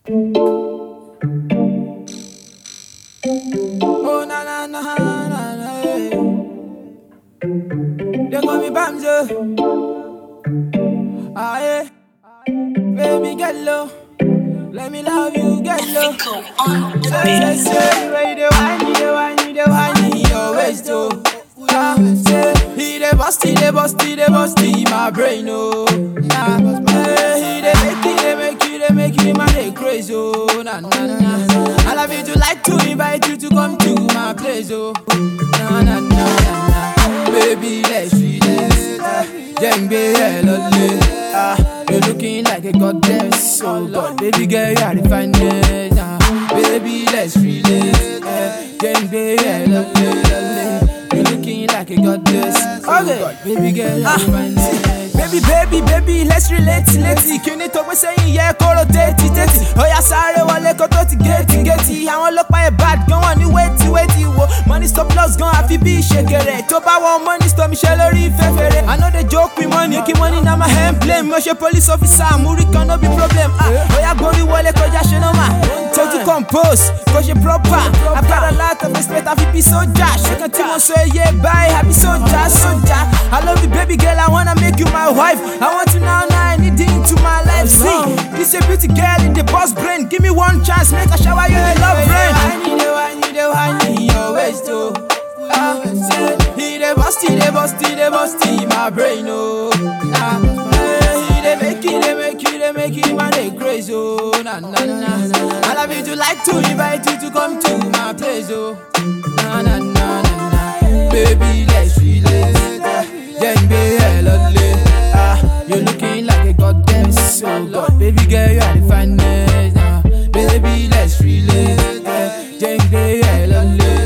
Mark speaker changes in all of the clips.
Speaker 1: Oh na na na na na. eh. They call me Bamzo. Ah yeah. Baby get low. Let me love you, get low. Say, say, say, where you dey whine, you dey whine, you dey whine in your waist, oh. Ah, say, he dey bust, he dey bust, he dey bust in my brain, oh. Nah, hey, he dey make, he dey make, he dey make me man dey crazy, oh. Nah, nah, nah. I love you to like to invite you to come to my place, oh. Nah, nah, nah, nah, nah. Baby, let's do this. Jengbe hello, ah, you're looking like a goddess, oh God, baby girl, you are the finest, ah, baby, let's relate, eh, Jengbe hello, you're looking like a goddess, okay, baby girl, you are the finest. Baby, baby, baby, let's relate, létí kíní tó gbé sẹ́yìn yẹ kóró tètè tètè. Ọ̀yà sáré wọlé kó tó ti géètì géètì. Àwọn ọlọ́pàá yẹn bad gan wọ́n ní wéètì wéètì wo. Money stop loss gan àfi bí ìṣèkèrè. Tó bá wọn money stop mi ṣe lórí fẹ́fẹ́rẹ́. I no dey joke with money, kí money na my emblem. Mo ṣe police officer, àmúrí kan no be problem. Ah, Ọ̀yà gborí wọlé kọjá ṣe nọ́mà. Tójú compose, kò ṣe proper. I've got a lot of respect, àfi bí sójà. Ṣé kan tí mo sọ iye báyìí, àbí sójà sójà. I love you baby girl, I wanna make you my wife. I want you now, now I need you into my life. See, this a beauty girl in the boss brain. Give me one chance, make a shower you in love rain. I need you, I need you, I need your waist, oh. Ah, say, he dey bust, he dey bust, he dey bust in my brain, oh. Ah, eh, he dey make, he dey make, he dey make him man dey crazy, oh. Nah, nah, nah, nah. I love you to like to invite you to come to my place, oh. Nah, nah, nah, nah, nah. Baby, let's relate. Jengbe hello, ah, you're looking like a goddess, oh God, baby girl, you are the finest, ah, baby, let's relate. Jengbe hello,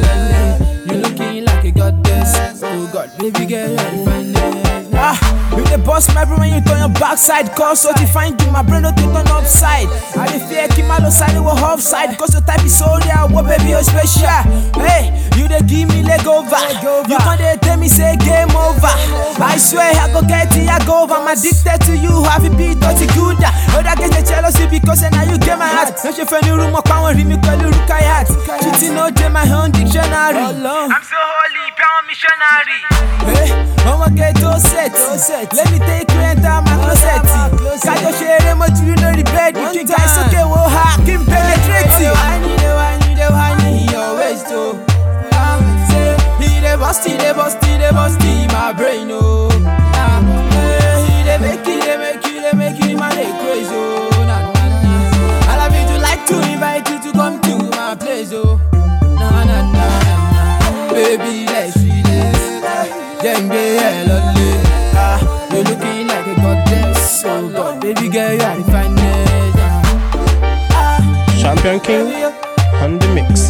Speaker 1: you're looking like a goddess, oh God, baby girl, you are the finest. Ah, you the boss, my brain when you turn your backside, cause so to find you, my brain don't turn upside. I dey fear keep my low side, it was offside, cause your type is so rare, what baby, you special. Hey, you dey give me leg over, you can't dey tell me say game over. I swear I go get it, I go over. I'm addicted to you, have it beat dirty good. Other get the jealousy because now you get my heart. No she friend room up and rí mi pẹ̀lú rukayat. Cheating no dey my own dictionary.
Speaker 2: I'm so holy, pound missionary.
Speaker 1: Hey, ọmọ ghetto set. Let me take you enter my closet. Kájọ ṣe eré mọ́jú lórí bẹ́ẹ̀dì. Kí n ga ìsókè wo ha kí n penetrate. I need you, I need you, I need your waist o. Ah, say, He dey bust, he dey bust, he dey bust in my brain o. Ah, eh, He dey make, he dey make, he dey make him man dey crazy o. Nah, nah, nah. I love you to like to invite you to come to my place o. Nah, nah, nah, nah, nah. Baby, let's relate. Jengbe hello, ah, you're looking like a goddess, oh God, baby girl, you are the finest. Ah,
Speaker 3: Champion King
Speaker 1: baby,
Speaker 3: on the mix.